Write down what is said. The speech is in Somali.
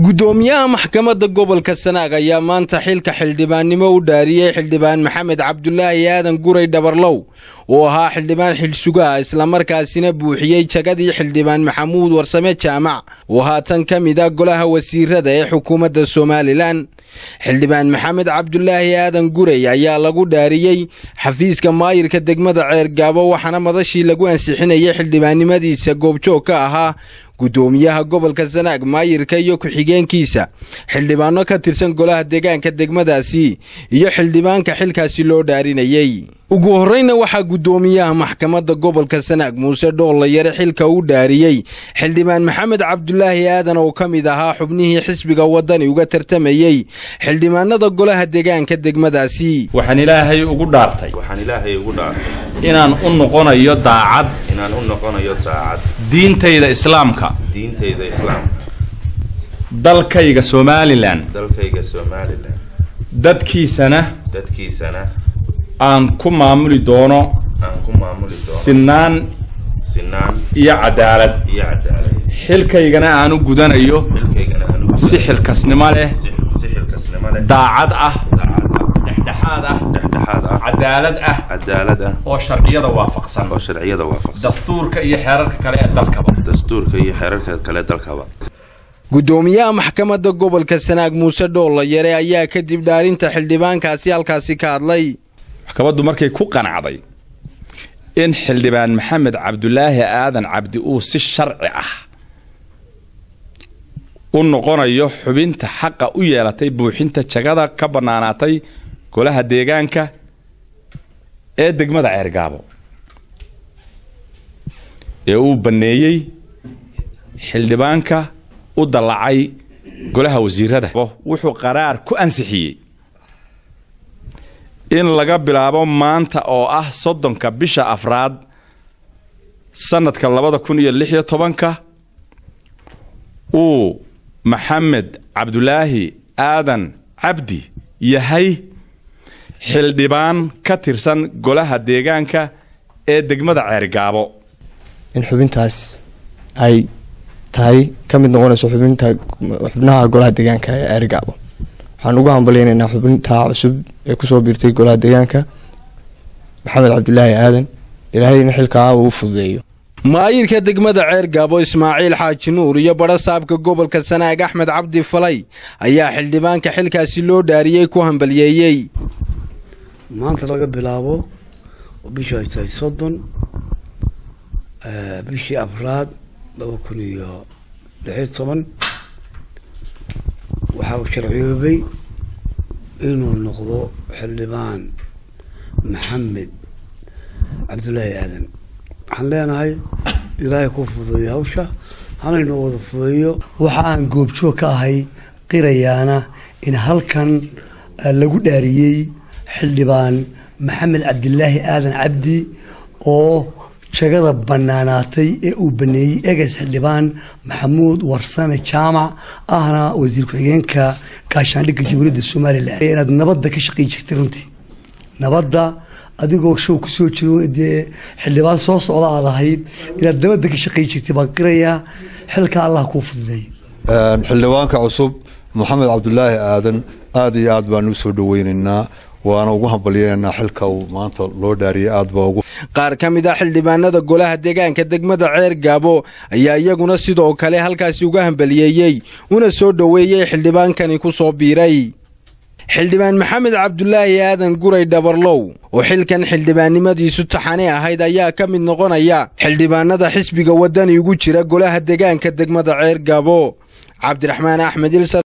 guddoomiyaha maxkamadda gobolka sanaag ayaa maanta xilka xildhibaannimo u dhaariyey xildhibaan maxamed cabdulaahi aadan guray dhabarlow oo ahaa xildhibaan xilsugaha islamarkaasina buuxiyey jagadii xildhibaan maxamuud warsame jaamac oo haatan ka mid a golaha wasiirada ee xukuumadda somalilan xildhibaan maxamed cabdulaahi aadan guray ayaa lagu dhaariyey xafiiska maayirka degmada ceergaabo waxaana madashii lagu ansixinayay xildhibaannimadiisa goobjoog ka ahaa guddoomiyaha gobolka sanaag maayirka iyo ku-xigeenkiisa xildhibaano ka tirsan golaha deegaanka degmadaasi iyo xildhibaanka xilkaasi loo dhaarinayey ugu horreyna waxaa guddoomiyaha maxkamadda gobolka sanaag muuse dhoolayare xilka u dhaariyey xildhibaan maxamed cabdulaahi aadan oo ka mid ahaa xubnihii xisbiga waddani uga tartamayey xildhibaanada golaha deegaanka degmadaasi waxaan ilaahay ugu dhaartay waxaan ilaahay ugu dhaartay inaan u noqonayo daacad inaan u noqonayo daacad diintayda islaamka diintayda islaamka dalkayga somalilan dalkayga somalilan dadkiisana dadkiisana aan ku maamuli doono aan ku maamuli doono sinaan sinaan iyo cadaalad iyo cadaalad xilkaygana aan u gudanayo xilkaygana aan ugu si xilkasnimo leh si- si xilkasnimo leh daacad ah daacad ah dhexdhexaad ah dhexdhexaad ah cadaalad ah cadaalad ah oo sharciyada waafaqsan oo sharciyada waafaqsan dastuurka iyo xeerarka kale ee dalkaba dastuurka iyo xeerarka kale dalkaba guddoomiyaha maxkamadda gobolka sanaag muuse dhoolayare ayaa kadib dhaarinta xildhibaankaasi halkaasi ka hadlay maxkamaddu markay ku qanacday in xildhibaan maxamed cabdulaahi aadan cabdi uu si sharci ah u noqonayo xubinta xaqa u yeelatay buuxinta jagada ka bannaanaatay golaha deegaanka ee degmada ceergaabo ee uu banneeyey xildhibaanka u dallacay golaha wasiirada wuxuu qaraar ku ansixiyey in laga bilaabo maanta oo ah soddonka bisha afraad sanadka labada kun iyo lix iyo tobanka uu maxamed cabdulaahi aadan cabdi yahay xildhibaan ka tirsan golaha deegaanka ee degmada ceergaabo in xubintaas ay tahay ka mid noqonayso xubinta xubnaha golaha deegaanka ee ceerigaabo waxaan ugu hambalyeynaynaa xubintaa cusub ee kusoo biirtay golaha deegaanka maxamed cabdulaahi aadan ilaahayna xilkaa uu fududeeyo maayirka degmada ceergaabo ismaaciil xaaji nuur iyo badha saabka gobolka sanaag axmed cabdi falay ayaa xildhibaanka xilkaasi loo dhaariyey ku hambalyeeyey maanta laga bilaabo oo bishu ay tahay soddon bishii afraad laba kun iyo lixiyo toban waxa uu sharciyoobay inuu noqdo xildhibaan maxamed cabdulaahi aadan waxaan leenahay ilaahay ku fududeeyo hawsha hanaynoo wada fudeeyo waxa aan goobjoog ka ahay qirayaana in halkan eh, lagu dhaariyey xildhibaan maxamed cabdilaahi aadan cabdi oo jagada bannaanaatay ee uu baneeyey eges xildhibaan maxamuud warsame jaamac ahna wasiir ku-xigeenka gaashaandhigga jamhuuriyadda somalilan inaad nabadda ka shaqeyn jirtay runtii nabadda adigoo show kusoo jiro dee xildhibaan soo socda aad ahayd inaad nabadda ka shaqeyn jirtay baan qirayaa xilka allah kuu fududeey xildhibaanka cusub maxamed cabdulaahi aadan aada iyo aad baan u soo dhaweynaynaa waana ugu hambalyeynaa xilka uu maanta loo dhaariyay aad baa ugu qaar ka mid ah xildhibaanada golaha deegaanka degmada ceergaabo ayaa iyaguna sidoo kale halkaasi uga hambaliyeeyey una soo dhoweeyey xildhibaankani ku soo biiray xildhibaan maxamed cabdulaahi aadan guray dhabarlow oo xilkan xildhibaannimadiisu taxane ahayd ayaa ka mid noqonaya xildhibaanada xisbiga waddani ugu jira golaha deegaanka degmada ceergaabo cabdiraxmaan axmed ilsar